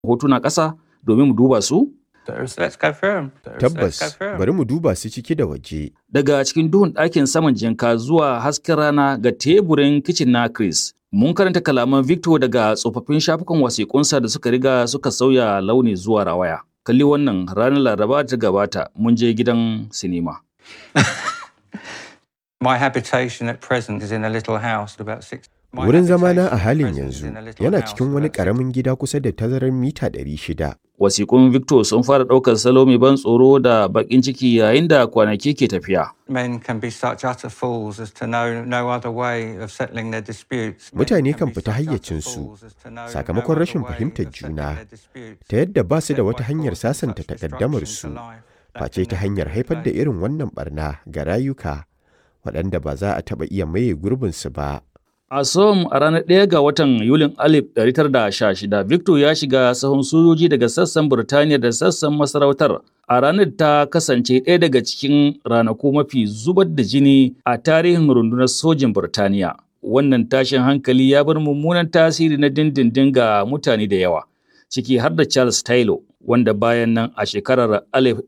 hotuna ƙasa domin mu duba su? Let's go through 'em. Let's go Tabbas, through 'em. bari mu duba su ciki da waje. Daga cikin duhun ɗakin saman jinka zuwa hasken rana ga teburin kicin na Chris. Mun karanta kalaman Victor daga tsofaffin shafukan wasiƙunsa da suka riga suka sauya launi zuwa rawaya. Kalli wannan ranar Laraba da ta gabata mun je gidan sinima. My habitation at present is in a little house about six. My Wurin zamana a habitation at halin present is yanzu in a little yana house cikin wani about six- ƙaramin gida kusa da tazarar mita 600. Wasiƙun Victor sun fara ɗaukar salo mai ban tsoro da baƙin ciki yayin da kwanaki ke tafiya. Men can be such utter fools as to know no other way of settling their disputes. Men Mutane can kan be fita such utter hayyacinsu fools as to know no sakamakon other rashin way fahimtar of settling juna, their disputes. ta yadda ba su da Then wata by hanyar causing sasanta such takaddamarsu, destruction to life, that face can ta never hanyar be haifar da replaced. irin wannan barna ga rayuka waɗanda ba za a taɓa iya maye gurbinsu ba. A Som a ranar ɗaya ga watan Yulin 1916, Victor ya shiga sahun sojoji daga sassan Burtaniya da sassan masarautar. A ranar ta kasance ɗaya daga cikin ranaku mafi zubar da jini a tarihin rundunar sojin Burtaniya. Wannan tashin hankali ya bar mummunan tasiri na dindindin ga mutane da yawa, ciki har da Charles Taylor, wanda bayan nan a shekarar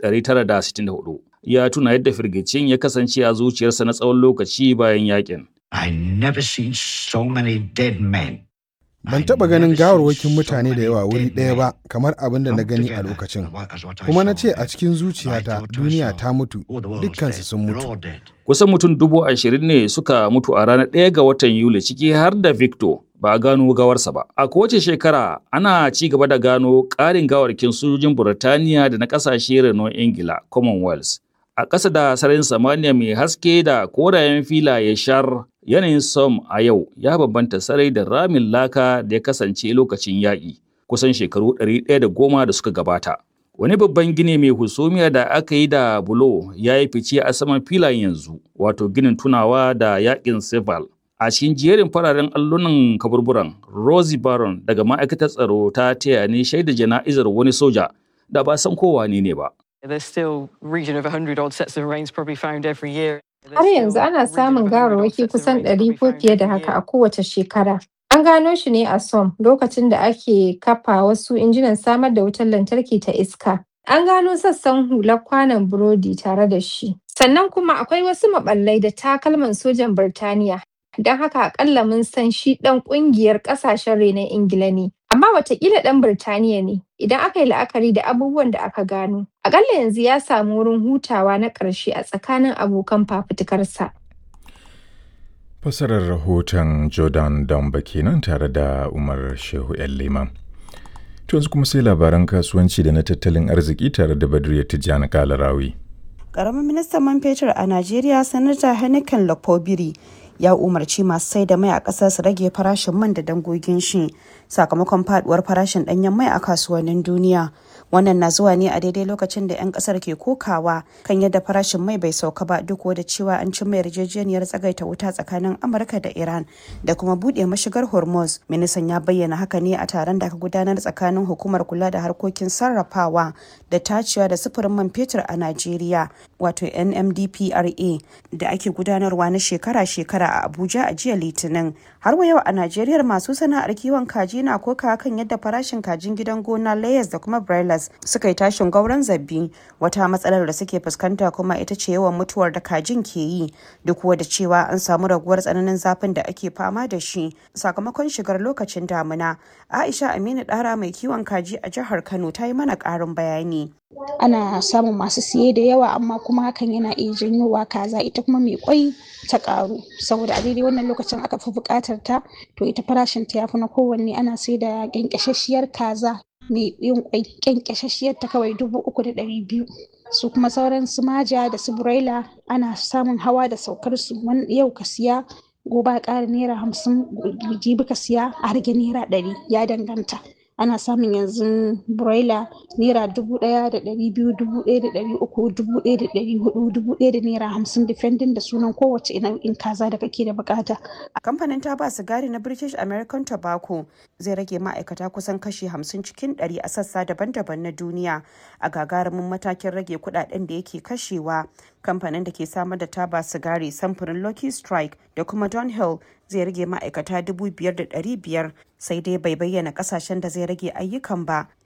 1964 ya tuna yadda firgicin ya kasance a zuciyarsa na tsawon lokaci bayan yakin. I never seen so many dead men. Ban taɓa ganin gawarwakin mutane da yawa wuri ɗaya ba kamar abin da na gani a lokacin. Kuma na ce a cikin zuciyata duniya ta mutu, dukkansu sun mutu. Kusan mutum dubu ashirin ne suka mutu a ranar ɗaya ga watan Yuli ciki har da Victor ba a gano gawarsa ba. A kowace shekara ana ci gaba da gano ƙarin gawarkin sojojin Burtaniya da na ƙasashe renon Ingila Commonwealth. A ƙasa da sararin samaniya mai haske da korayen filaye shar yanayin Som a yau ya bambanta sarai da ramin laka da ya kasance lokacin yaƙi kusan shekaru ɗari ɗaya da goma da suka gabata. Wani babban gini mai husumiya da aka yi da bulo ya yi fice a saman filayen yanzu, wato ginin tunawa da yaƙin Seval. A cikin jerin fararen allunan kaburburan, Rosie Baron daga ma'aikatar tsaro ta taya ni shaida jana'izar wani soja da ba san kowa ne ba. There's still region of 100 odd sets of remains probably found every year. Har yanzu ana samun gawarwaki kusan ɗari ko fiye da haka a kowace shekara. An gano shi ne a Som lokacin da ake kafa wasu injinan samar da wutar lantarki ta iska. An gano sassan hular kwanon burodi tare da shi. Sannan kuma akwai wasu maɓallai da takalman sojan Birtaniya. Don haka akalla mun san shi ɗan ƙungiyar ƙasashen renon Ingila ne. Amma watakila ɗan Birtaniya ne idan aka yi la'akari da abubuwan da aka gano. Akalla yanzu ya samu wurin hutawa na ƙarshe a tsakanin abokan fafutukarsa. Fasarar rahoton Jordan Damba kenan tare da Umar Shehu ‘yan Liman. To yanzu kuma sai labaran kasuwanci da na tattalin arziki tare da Badriya Tijjani Kalarawi. Ƙaramin ministan man fetur a Najeriya, Sanata Henneken Lopobiri, ya umarci masu sai da mai a ƙasar su rage farashin man da dangogin shi sakamakon faduwar farashin ɗanyen mai a kasuwannin duniya. Wannan na zuwa ne a daidai lokacin da 'yan ƙasar ke kokawa kan yadda farashin mai bai sauka ba duk da cewa an cimma yarjejeniyar tsagaita wuta tsakanin Amurka da Iran da kuma buɗe mashigar Hormuz. Ministan ya bayyana haka ne a taron da aka gudanar tsakanin hukumar kula da harkokin sarrafawa da tacewa da sufurin man fetur a Najeriya wato NMDPRA da ake gudanarwa na shekara-shekara a Abuja a jiya Litinin. Har wa yau a Najeriya masu sana'ar kiwon kaji na koka kan yadda farashin kajin gidan gona layers da kuma broilers suka yi tashin gauran zabbi wata matsalar da suke fuskanta kuma ita ce yawan mutuwar da kajin ke yi duk da cewa an samu raguwar tsananin zafin da ake fama da shi sakamakon shigar lokacin damina. Aisha Aminu Dara mai kiwon kaji a jihar Kano ta yi mana ƙarin bayani. ana samun masu siye da yawa amma kuma hakan yana iya janyowa kaza ita kuma mai kwai ta karu saboda a daidai wannan lokacin aka fi buƙatar ta to ita farashin ta yafi na kowanne ana sai da ƙyanƙyashashshiyar kaza mai yin kwai ƙyanƙyashashshiyar ta kawai dubu uku da ɗari biyu su kuma sauran su maja da su broiler ana samun hawa da saukar su yau ka siya gobe a ƙara naira hamsin jibi ka siya a rage naira ɗari ya danganta ana samun yanzu broiler naira dubu ɗaya da ɗari biyu dubu ɗaya da ɗari uku dubu ɗaya da ɗari hudu dubu ɗaya da naira hamsin depending da sunan kowace nau'in kaza da kake da bukata. A kamfanin taba sigari na British American Tobacco zai rage ma'aikata kusan kashi hamsin cikin ɗari a sassa daban-daban na duniya a gagarumin matakin rage kuɗaɗen da yake kashewa. Kamfanin da ke samar da taba sigari samfurin Lucky Strike da kuma Dunhill zai rage ma'aikata dubu biyar da ɗari biyar sai dai bai bayyana kasashen da zai rage ayyukan ba